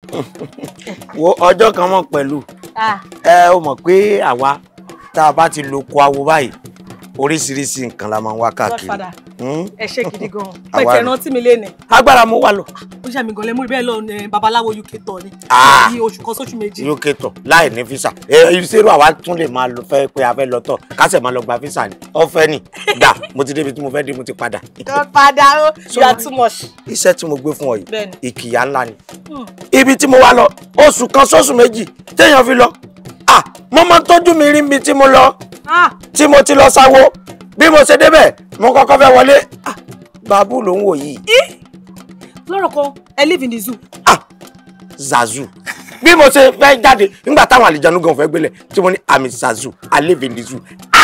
wo ọjọ́ kan mọ̀ pẹ̀lú Ah, ẹ ó mọ̀ pé àwa tá a bá ti lo ko awo báyìí oríṣiríṣi nǹkan la máa ń wá káàkiri Godfather. Hmm? ẹ ṣe gidi gan Àwa pẹ̀tẹ̀ ni. rántí mi léni agbára mo wà lọ ó ṣe mi gan lẹ́mú bẹ́ẹ̀ lọ ní babaláwo uk tọ̀ ni Ah. bí oṣù kan sóṣù méjì uk tọ láì ní físà ìṣerú àwa tún lè máa lọ fẹ́ pé a fẹ́ lọ tọ̀ kásẹ̀ máa lọ gba físà ni ọ̀fẹ́ ni gbà mo ti débi tí mo fẹ́ dé mo ti padà Godfather o you are too much iṣẹ́ tí mo gbé fún ọ yìí Bẹ́ẹ̀ni. ìkìyà ńlá ni Hmm. ibi tí mo wá lọ oṣù kan sóṣù méjì téèyàn fi lọ ah mo máa ń tọ́jú mi rí mi tí mo lọ Ah, tí mo ti lọ sáwó bí mo ṣe débẹ̀ mo kọ́kọ́ fẹ́ wọlé ah babu ló ń wò yìí lọ́rọ̀ kan ẹ live in the zoo ah zazu bí mo ṣe fẹ́ jáde nígbà táwọn àlìjánu gan fẹ́ gbélé tí mo ní àmì zazu i live in the zoo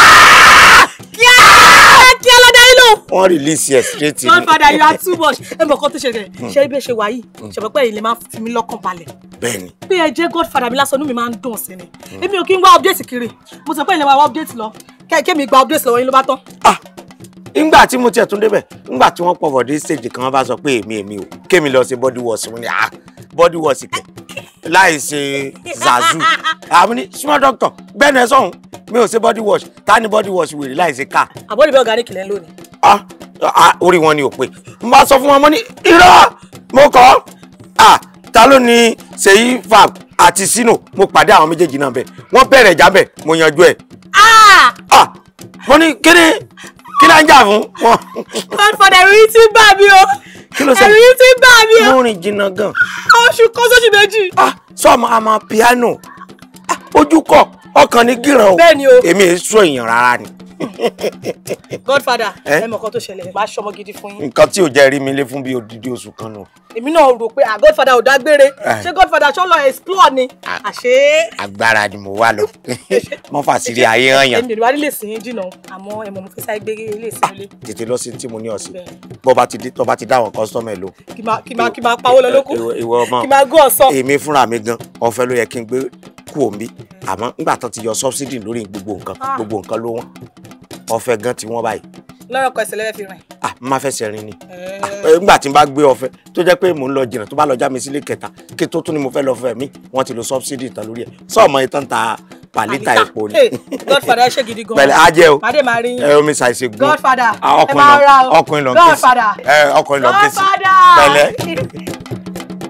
kíá kíá lọ́dẹ inú. wọ́n release ẹ̀ straight in Godfather you are too much ẹ mọ̀ kan tó ṣẹlẹ̀ ṣe bí ẹ ṣe wà yìí ṣàpẹ́pẹ́ yìí lè máa fi mí lọ́kàn balẹ̀ bẹ́ẹ̀ ni bí ẹ jẹ́ Godfather mi lásán inú mi máa ń dùn sí ni èmi ò kí ń wá update kiri mo sọ pé ilé wa wá update lọ kẹ́kẹ́ mi gba update lọ́wọ́ yín ló bá tán. ah nígbà tí mo tiẹ̀ tún débẹ̀ nígbà tí wọ́n pọ̀fọ̀ dé stage kan wọ́n bá sọ pé èmi èmi o kémi lọ ṣe body wash mo ní ah body wash kẹ̀ láì ṣe zazu àmì ní small doctor bẹ́ẹ̀ ni ẹ sọ̀hún mi ò ṣe body wash ta ni body wash wèrè láì ṣe car àbọ̀dé bẹ́ẹ̀ organic lẹ́ ń lò ní. ah ah orí wọn ni ò pé n bá sọ fún wọn mo ní irọ́ mo kọ́ ah ta ló ní Ṣèyí fab àti Sino mo pàdé àwọn méjèèjì náà bẹ́ẹ̀ wọ́n bẹ̀rẹ̀ ìjà bẹ́ẹ̀ mo yanjú ẹ̀ ah mo ní kí ni kí la ń jà fún wọn Godfather ẹ̀rù yìí ti ń bà mí o Kí ló ṣe? ẹ̀rù yìí ti ń bà mí o mo rìn jìnnà gan oṣù kan sóṣù méjì. ah sọmọ àmọ piano ah ojú kọ ọkàn ní gíràn o Bẹ́ẹ̀ ni o. èmi èé sọ èèyàn rárá ni Godfather Eh? ẹ mọ̀ kan tó ṣẹlẹ̀ máa ṣọmọ gidi fún yín nǹkan tí ò jẹ́ rí mi lé fún bíi odidi oṣù kan nù èmi náà rò pé ah Godfather ò dágbére Eh. ṣé Godfather ṣọ́ lọ explore ni Ah. àṣé agbára ni mo wá lọ mo fàṣírí ayé hàn yàn èmi ò wá nílé sìn yín jìnnà àmọ́ ẹ mọ̀ mo fẹ́ sáré gbé ilé ìsìn ilé tètè lọ sí tí mo ní ọ̀sìn Bẹ́ẹ̀. bó bá ti dé tó bá ti dá àwọn kọ́sítọ́mù ẹ̀ lò kí máa kí máa kí máa pawó lọ lókù ìwọ ìwọ ọmọ kí máa gún ọ̀sán. èmi fúnra mi gan ọ̀fẹ́ ló yẹ kí n gbé kú òmí àmọ́ nígbà tó ti yọ subsidy lórí gbogbo nǹkan Ah. gbogbo nǹkan ló wọ́n ọ̀fẹ́ gan ti wọ́n báyìí lọ́rọ̀ kan ẹsẹ̀ lẹ́fẹ̀ẹ́ fi rìn. ah n má fẹsẹ̀ rin ni Eh. Eh, nígbà tí n bá gbé ọ̀fẹ́ tó jẹ́ pé mò ń lọ jìnnà tó bá lọ já mi sílé kẹta kí tó tún ni mo fẹ́ lọ fẹ́ mi wọ́n ti lo subsidy tán lórí ẹ̀ sọ́ọ̀mọ́ ìtàn ta pàlítà epo ni Hey, Godfather ẹ ṣe gidi gan. pẹ̀lẹ́ ajẹ́ o Màdé máa rí yín. ẹ omi ṣàìṣe gun Godfather, Ah, ẹ máa ra o. ọkùnrin lọ ọkùnrin lọ kéésì Godfather. ẹ ọkùnrin lọ kéésì Godfather. pẹ̀lẹ́.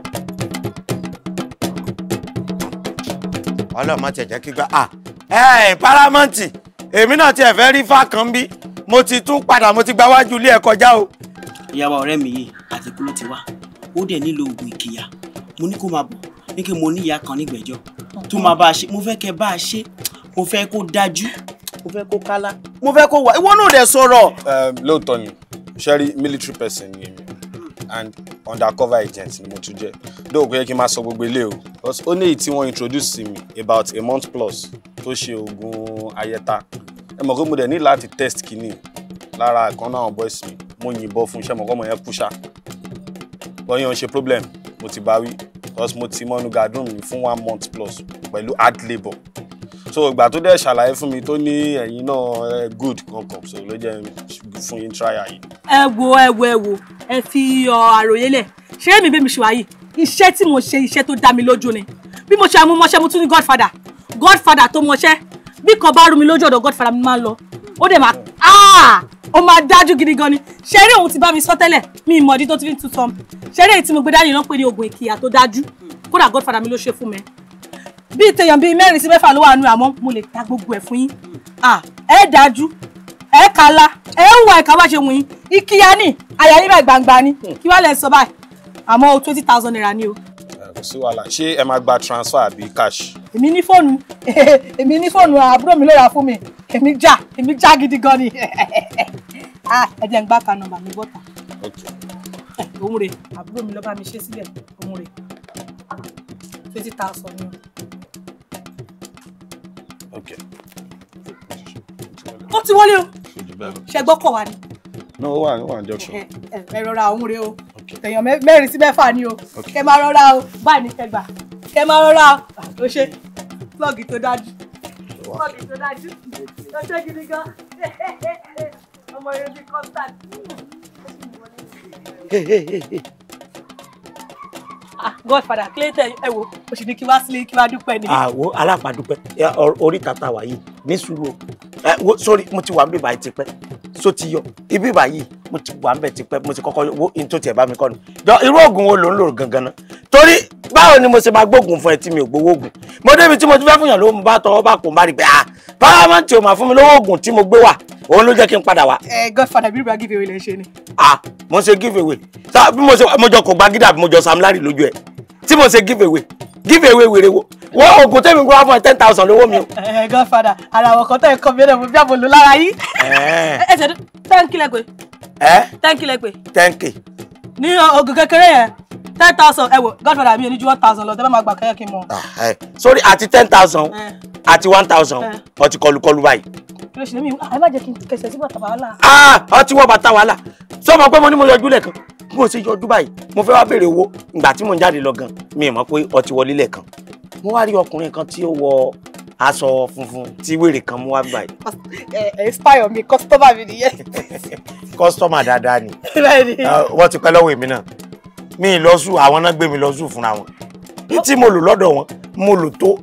ọlọ́mọ tẹ̀ jẹ́ kí gbá ah ẹ paramount èmi náà tiẹ̀ fẹ́ rí fákan bí mo ti tún padà mo ti gba wájú ilé ẹ̀ kọjá o. ìyàwó ọ̀rẹ́ mi yìí àtìkú ló ti wá ó dẹ̀ nílò oògùn ìkìyà mo ní kó máa bọ̀ ní kí mo ní ìyá kan nígbẹ̀jọ́ tó máa bá a ṣe mo fẹ́ kẹ́ bá a ṣe mo fẹ́ kó dájú mo fẹ́ kó kálá mo fẹ́ kó wà ìwọ náà dẹ̀ sọ̀rọ̀. Um, lóòótọ́ ni sherry military person ni èmi and undercover agent ni mo tún jẹ́ dóò kò yẹ kí n máa sọ gbogbo ilé o because ó ní èyí tí wọ́n introduce sí mi about a month plus tó ṣe oògùn ayẹta ẹ mọ̀ pé mo dẹ̀ ní láti test kínní lára ìkan náà àwọn boys mi mo yìnbọn fún iṣẹ́ mọ̀ kọ́ mọ̀ yẹn kú ṣá wọ́n yẹn ń ṣe problem mo ti bá wí because mo ti mọ́nu gadroom mi fún one month plus pẹ̀lú hard labour so ìgbà tó dẹ̀ ṣàlàyé fún mi tó ní ẹ̀yin náà ẹ good kankan so ló jẹ́ fún yín trial yìí. ẹ wo ẹ wo ẹ wo ẹ fi ọ àròyé lẹ ṣé èmi bẹ́ẹ̀ mi ṣe wáyé iṣẹ́ tí mo ṣe iṣẹ́ tó dá mi lójú ni bí mo ṣe amúmọṣẹ́ mo tún ní godfather godfather tó mọṣẹ́ bí kan bá rú mi lójú ọ̀dọ̀ godfather mi máa ń lọ ó dẹ̀ máa ah ó máa dájú gidi gan ni ṣe eré òun ti bá mi sọ tẹ́lẹ̀ mi ìmọ̀ ọdí tó ti fi ń tún sọm ṣe eré èyí tí mo gbé dání ló ń pè ní oògùn ìkìyà tó dájú kódà godfather mi ló ṣe fún mi bíi tèèyàn bíi mẹ́rin sí mẹ́fà ló wà nù àmọ́ mo lè ta gbogbo ẹ̀ fún yín ah ẹ dájú ẹ kala ẹ ń wà ẹ̀ka bá ṣe wù yín ìkíyà ní àyà yín bá gbangba ni kí wàá lẹ sọ báyìí àmọ́ twenty thousand naira ni o Ẹ, kò sí wàhálà ṣé ẹ máa gba transfer àbí cash. èmi ní fóònù èmi ní fóònù àbúrò mi ló rà fún mi èmi já èmi já gidi gan ni ah ẹ jẹ́ ń gbá kan nọ́mbà mi bọ́ta okay ẹ òun rè àbúrò mi ló bá mi ṣe sílẹ̀ òun rè twenty thousand ni okay. o ó ti wọlé o ṣe gbọ́kọ̀ wa ni no ó wà ó wà ní junction. ẹ ẹ ẹ rọra òun rè o Okay. èèyàn mẹ- mẹ́rin sí mẹ́fà ni o Okay. kẹ máa rọra o báyìí ní kẹgbà kẹ máa rọra o Ah, ó ṣe plọ́ọ̀gì tó dájú plọ́ọ̀gì tó dájú ó ṣe gidi gan ọmọ rẹ bí constant. ah godfather clayton ẹ wo o sì ní kí wá sílé kí wá dúpẹ́ ni. àwo alápàdúpẹ́ ẹ, ọ- orí tata wà yìí ní sùúrù o ẹ wo sórí mo ti wà níbí báyìí tipẹ́ so ti yọ ibi báyìí mo ti wà níbẹ̀ tipẹ́ mo ti kọ́kọ́ wo in tó tiẹ̀ bá mi kọ́ ni jọ irú oògùn wo ló ń lò gangan náà torí báwo ni mo ṣe máa gbóògùn fún ẹ tí mi ò gbowó oògùn mo débi tí mo ti fẹ́ fún yàn lówó mo bá tọwọ́ bá kò má rí pé ah paramount ò máa fún mi lówó oògùn tí mo gbé wà òun ló jẹ́ kí n padà wá ẹ godfather bí ibà give away lè ṣe ni. ah mo ṣe give away sa bí mo ṣe mo jọ kò gba gídà bí mo jọ Sam Larry lójú ẹ tí mo ṣe give away give away wèrè wo wọ́n oògùn tẹ́mi gbọ́ wá fún ẹ ten thousand lówó mi o. ẹ godfather ara àwọn kan tó ẹ kọ mi ẹ̀rọ mo bí àbò lò lára yín. Ẹ. ẹ ṣe ten kílẹ̀ pé ẹ ten kílẹ̀ pé ten k ní oògùn kékeré yẹn ten thousand ẹ wò godfather mi ò ní ju one thousand lọ tẹ́ bá máa gbà kẹ́yẹ́ kí n mọ̀. Ah, ẹ. sórí àti ten thousand ẹ àti one thousand Eh. ọtí kọlùkọlù báyìí kí ló ṣe lémi ẹ má jẹ́ kí n kẹsẹ̀ sí bàtà wàhálà. Ah, ọtí wọ́n bàtà wàhálà sọmọ pé mo ní mo yọjú lẹ́ẹ̀kan bí mo ṣe yọjú báyìí mo fẹ́ wá béèrè owó ìgbà tí mo ń jáde lọ gan mi ì mọ̀ pé ọtí wọlé lẹ́ẹ̀kan mo wá rí ọkùnrin kan tí ó wọ aṣọ funfun tí wèrè kan mú wá báyìí ẹ ẹ inspire mi customer mi nìyẹn. kọ́sítọ́mà dáadáa ni bẹ́ẹ̀ ni. Ah, wọ́n ti pẹ́ lọ́wọ́ èmi náà mi ì lọ sùn àwọn náà gbé mi lọ sùn fúnra wọn ní tí mo lò lọ́dọ̀ wọn mo lò tó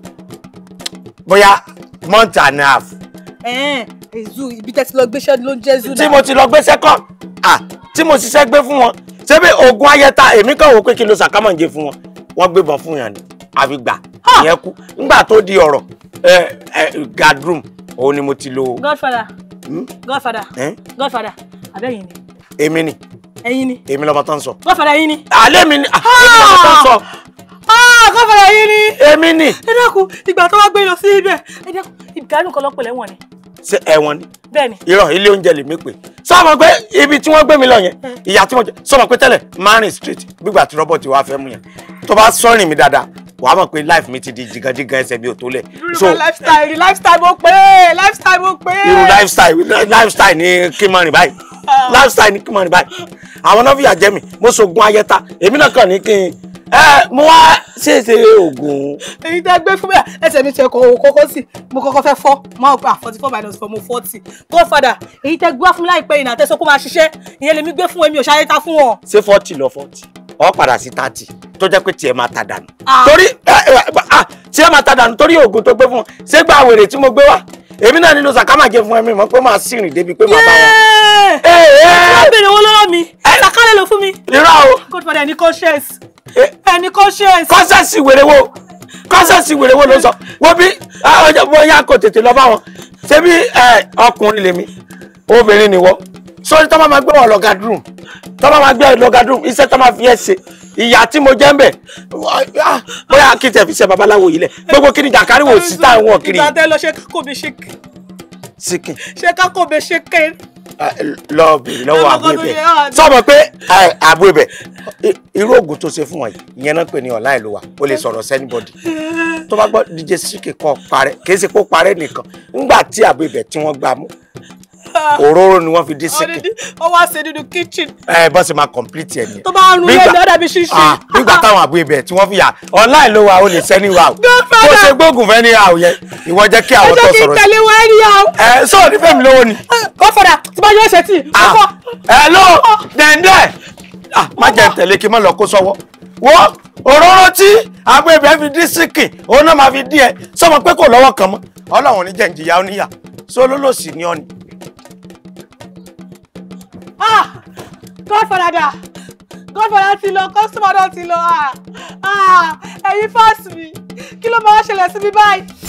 bóyá month and a half ẹ ẹ zoo ibi tẹ́tí lọ gbéṣẹ́ ló ń jẹ́ zoo tí mo ti lọ gbé sẹ́kọ̀ à tí mo ṣiṣẹ́ gbé fún wọn ṣebí oògùn ayẹta èmi kàn wò pé kí n lo sàkámọ̀ǹjẹ fún wọn wọ́n gbébọn fún yàn ni àfi gbà ìyẹn kú nígbà tó di ọ̀rọ̀ ẹ ẹ gadroom òun ni mo ti lo godfather Hmm? godfather Eh? godfather abẹ́yìn ni èmi ni ẹ̀yin ni èmi lọ́mọ tó ń sọ godfather ẹ̀yin ni. àlẹ́ mi ni à, èmi lọ́mọ tó ń sọ ah godfather ẹ̀yin ni. èmi ni ẹ dákun ìgbà tó wá gbé lọ sí ibẹ̀ ẹ dákun ìgbádùn kan lọ́pọ̀ lẹ́wọ̀n ni ṣé ẹ̀wọ̀n ni bẹ́ẹ̀ ni. irọ́ ilé oúnjẹ lèmi pè sọ́mọ pé ibi tí wọ́n gbé mi lọ yẹn ìyá tí mo jẹ sọ́mọ pé tẹ́lẹ̀ márùn street gbígbà tí rọ́bọ̀tì wàá fẹ́ mú yẹn tó bá sọ́rìn mi dáadáa wàá mọ̀ pé life mi ti di jìgàjìgà ẹsẹ̀ bí ò tó lẹ̀ so irú lifestyle rí lifestyle mo pé lifestyle mo pé. irú lifestyle lifestyle ní kí n máa rìn báyìí lifestyle ní kí n máa rìn báyìí àwọn náà fìyà jẹ mi mo sògùn ayẹta èmi náà kàn ní kí n ẹ mo wá ṣèṣe oògùn èyí tẹ́ gbé fún mi ẹsẹ̀ mi ti ẹ̀kọ́ kókó sí mo kọ́kọ́ fẹ́ fọ́ mo gbà forty four minus four mo forty godfather èyí tẹ́ gbé wá fún mi láìpẹ́ yìí náà tẹ́ sọ kó máa ṣiṣẹ́ ìyẹn lèmi gbé fún èmi ò ṣayé ta fún wọn. ṣé forty lọ forty ọ padà sí thirty tó jẹ́ pé tiẹ̀ máa ta dànù Ah. torí ẹ, ẹ, ah, tiẹ̀ máa ta dànù torí oògùn tó gbé fún wọn ṣé gba wèrè tí mo gbé wá èmi náà nínú sàkámàjẹ fún ẹmí mọ pé máa sì rìn débi pé máa bá wọn. Yéé! ẹ wọ́n ẹ béèrè owó lọ́wọ́ mi sàkálẹ̀ ló fún mi irọ́ o godfather ẹni conscience Eh. ẹni conscience. kọ́sẹ̀sì wèrè wo kọ́sẹ̀sì wèrè wo ló sọ wọ́n bí ah, ọjọ́ bóyá kò tètè lọ bá wọn ṣé bí ẹ, ọkùnrin lèmi obìnrin ni wọ́n sórí tọ́ máa gbé wọn lọ gadroom tọ́ máa gbé wọn lọ gadroom iṣẹ́ tọ́ máa fi ẹ̀ ṣe ìyá tí mo jẹ́ ń bẹ̀ ah, bóyá kí n tẹ̀ fi ṣe babaláwo yìí lẹ̀ gbogbo kí ni jàkárí wò sí táwọn wọ̀ kiri ìgbà tẹ́ lọ ṣe kákò mi ṣe síkìn ṣe kákò mi ṣe ké. lọ bèrè lọ́wọ́ Ẹ mọ̀ àbú kọ́ tó ibẹ̀ yẹ, ah, sọ́mọ pé àbú ibẹ̀ irú oògùn tó ṣe fún wọn yìí ìyẹn náà pè ní ọ̀la ìlú wa ó lè sọ̀rọ̀ sẹ́nibọ́dì tó bá gbọ́ DJ Síkì kọ́ parẹ́ kì í ṣe kó parẹ́ nìkan ńgbà tí àbú ibẹ̀ tí wọ́n gbà mú òróró ni wọ́n fi dín Síkì ó wá ṣe nínú kitchen ẹ bọ́ sì máa complete ẹ̀ nìyẹn tó bá ń rún Nígbà- lẹ́nu ọ̀dà bí ṣíṣe. Ah, nígbà táwọn àbú ibẹ̀ tí wọ́n fi yà ọ̀la ìlú wa ó lè sẹ́ni wa o Godfather. bó ṣe gbóògùn fẹ́ ní àwọ̀ yẹn ìwọ jẹ́ kí ẹ àwọn tó jẹ́ kí n sọ̀rọ̀ sí tẹ̀lé wọn ẹni yà ó. ẹ sọ̀rọ̀ ní fẹ́mi lówó ni. godfather tí bá yọ ṣe tí ọkọ hello dẹ̀ndẹ̀ ah má jẹ́ tẹ̀lé kí n má lọ kó sọ́wọ́ wọ́n òróró tí agbébẹ̀ fi dín síkì òun náà máa fi dín ẹ sọmọ pé kò lọ́wọ́ kan mọ́ ọlọ́run ní jẹ̀ǹjìyà oníyà sólólòsì ni ọ́ ni. ah godfather dà godfather ti lọ customer náà ti lọ ah ah ẹ̀yin fásitì mi kí ló máa ń ṣẹlẹ̀ sí mi báyìí